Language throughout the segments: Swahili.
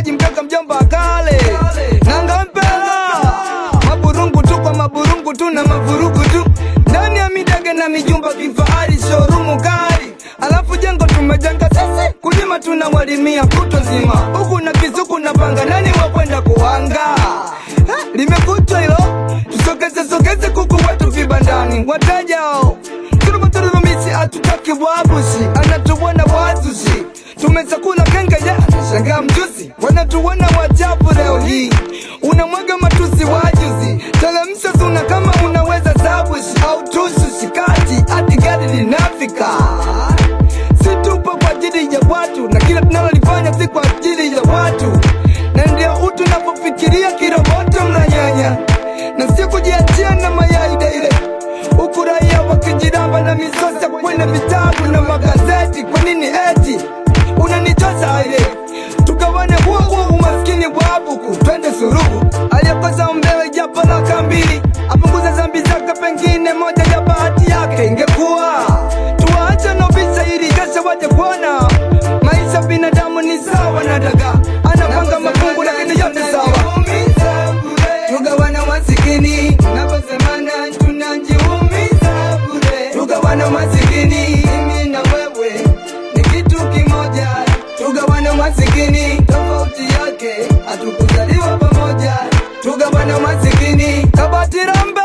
maji mkaka mjomba akale nanga mpela maburungu tu kwa maburungu tu na mavurugu tu ndani ya midage na mijumba kifahari shorumu kali alafu jengo tumejenga sisi kulima tunawalimia kuto zima huku na kizuku na panga nani wakwenda kuwanga Ha, limekutwa hilo tusogeze sogeze kuku wetu vibandani watajao turumaturumisi hatutaki wabusi anatuona wazushi tumesakula kengeja shangaa mjusi wanatuona wachafu leo hii unamwaga matusi wajuzi telemsha suna kama unaweza sabushi au tusu shikati hadi gari linafika si tupo kwa ajili ya watu na kila tunalolifanya si kwa ajili ya watu na ndio utu napofikiria kiroboto mnanyanya na sio kujiachia na mayai daile huku raia wakijiramba na misosa kwenye vitabu na magazeti kwa nini eti unanichosa ile tugawane huo huo umaskini wa buku twende suruhu aliyekosa umbewe japo laka mbili apunguze zambi zake pengine moja ya bahati yake ingekuwa tuwaache nobisa ili kesho waje kuona maisha binadamu ni sawa na daga anapanga mafungu lakini yote sawa tugawana masikini naposemana tunajiumiza bure tugawana masikini mimi na wewe ni kitu kimoja tugawana masikini tofauti yake hatukuzaliwa pamoja tugawana masikini kabatirambe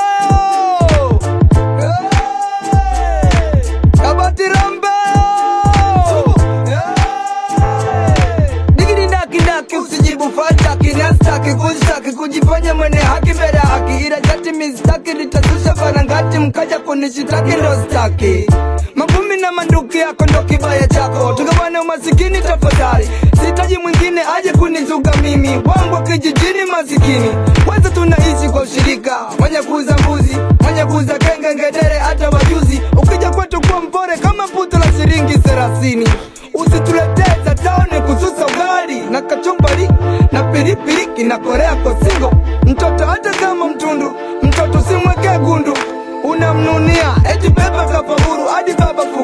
kabatirambe digidindakindaki usijibu fataki nastaki kustaki kujifanya mwene haki mbele ya haki ila jati mistaki litazusha farangati mkaja kunishitaki ndo staki mavumi na manduki yako ndo kibaya chako tugawane umasikini tafadhali sitaji mwingine aje kunizuga mimi wangu kijijini masikini kwanza tunaishi kwa ushirika mwenye kuuza mbuzi mwenye kuuza kenge ngedere hata wajuzi ukija kwetu kuwa mpore kama puto la shilingi thelathini usituletee za taone kususa ugali na kachumbari na pilipili kinakorea kosingo mtoto hata kama mtundu mtoto simwekee gundu unamnunia eti beba kapaburu hadi baba